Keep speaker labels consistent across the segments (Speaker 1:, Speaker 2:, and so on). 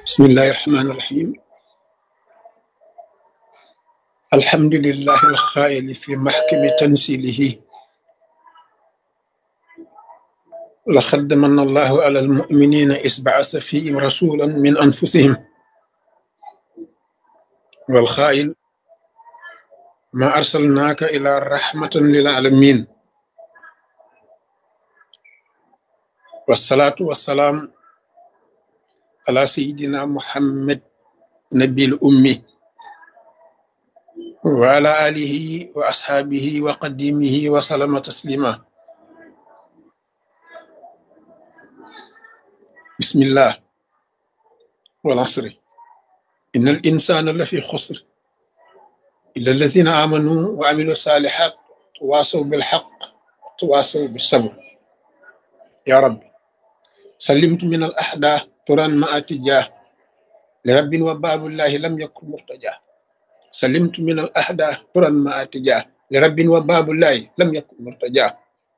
Speaker 1: بسم الله الرحمن الرحيم الحمد لله الخائل في محكم تنزيله لقد من الله على المؤمنين إذ بعث فيهم رسولا من أنفسهم والخائل ما أرسلناك إلى رحمة للعالمين والصلاة والسلام على سيدنا محمد نبي الأمي وعلى آله وأصحابه وقديمه وسلم تسليما بسم الله والعصر إن الإنسان لفي خسر إلا الذين آمنوا وعملوا الصالحات تواصوا بالحق تواصوا بالصبر يا رب سلمت من الأحداث ترى ما أتجاه لرب وباب الله لم يكن مرتجاه سلمت من الأحداث ترى ما أتجاه لرب وباب الله لم يكن مرتجاه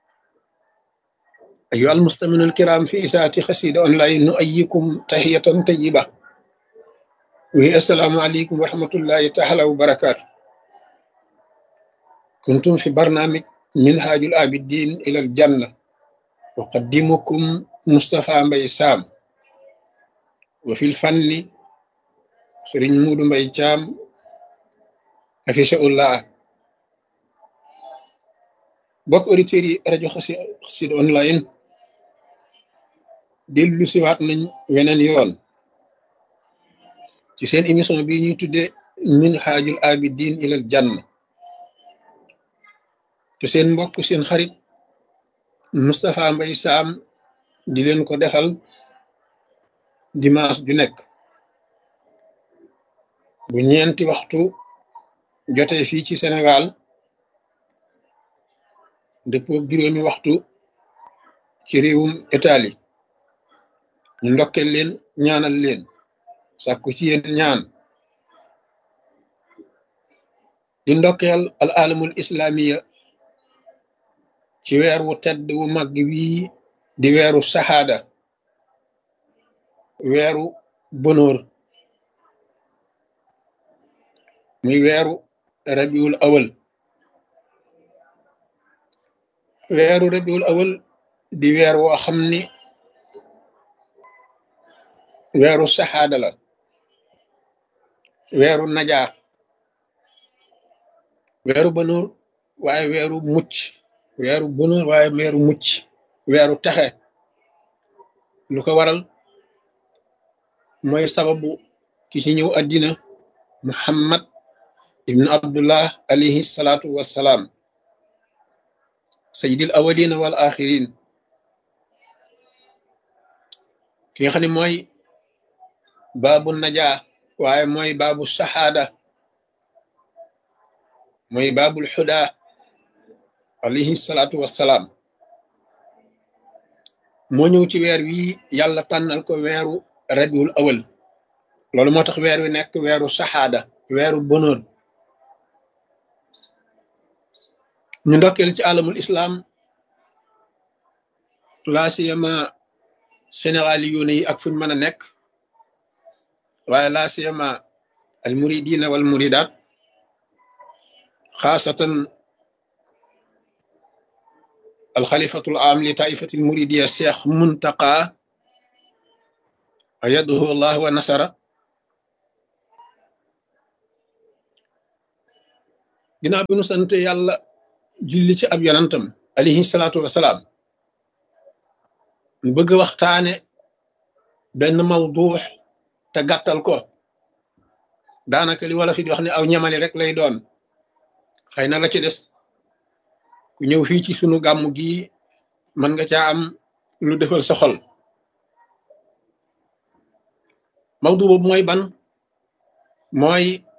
Speaker 1: أيها المستمعون الكرام في إساءة خسيدة أونلاين نؤيكم تحية طيبة وهي السلام عليكم ورحمة الله تعالى وبركاته كنتم في برنامج منهاج العابدين إلى الجنة أقدمكم مصطفى مبي سام وفي الفن سرين مود مبي جام حفظه الله bokk auditeurs yi rajo Xassida online dellu siwaat nañ weneen yoon ci seen émission bi ñuy tudde minhajul abidin ilal janna te seen mbokk seen xarit Moustapha Mbaye Sam di leen ko defal dimanche ju nekk bu ñeenti waxtu jotee fii ci Sénégal dëppoo juróomi waxtu ci réewum Italie ñu ndokkeel leen ñaanal leen sàkku ci yéen ñaan di ndokkeel al alamul islamiya ci weer wu tedd wu mag wii di weeru saxaada weeru bonóor muy weeru rabiul awal weeru rabiul awal di weer woo xam ni weeru saxaada la weeru najaa weeru bonóor waaye weeru mucc weeru bonóor waaye weeru mucc weeru texe lu ko waral mooy sababu ki ci ñëw àddina muhammad ibnu abdullah alayhi salaatu wassalaam sayyidil awalina wal axirin ki nga xam ne mooy baabu najaa waaye mooy baabu saxaada mooy baabul xudaa alayhi salaatu wassalaam moo ñëw ci weer wi yàlla tànnal ko weeru rabiul awal loolu moo tax weer wi nekk weeru saxaada weeru bonóor ñu ndokkeel ci alamul islam laa siyama sénégali yoone yi ak fuñ mën a nekk waaye laa siyama al muridina wal muridat xaasatan al xalifatul am li taifatil muridiya cheikh muntaqa ayaduhu allah wa nasara ginnaaw bi nu sant yàlla julli ci ab yonantam alayhi salaatu wasalaam mu bëgg waxtaane benn mawduux te gàttal ko daanaka li wala fi di wax ne aw ñamali rek lay doon xëy na la ci des ku ñëw fii ci sunu gàmmu gi mën nga caa am lu defal sa xol mawdu boobu mooy ban mooy